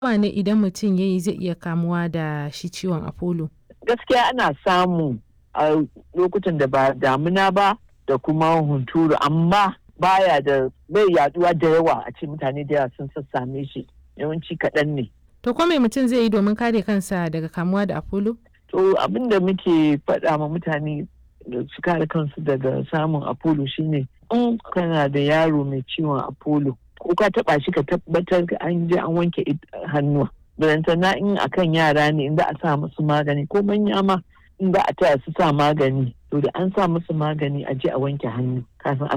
yawa ne idan mutum ya yi zai iya kamuwa da shi ciwon apollo gaskiya ana samu a lokutan da ba damuna ba da kuma hunturu amma baya da bai yaduwa da yawa a ce mutane da yawa sun sassame shi yawanci kaɗan ne to ko me mutum zai yi domin kare kansa daga kamuwa da apollo to abin da muke faɗa ma mutane da su kare kansu daga samun apollo shine in kana da yaro mai ciwon apollo ko ka taba shi ka tabbatar an je an wanke hannuwa na in akan yara ne in za a sa musu magani ko manya ma in za a taya su sa magani to da an sa musu magani a je a wanke hannu kafin a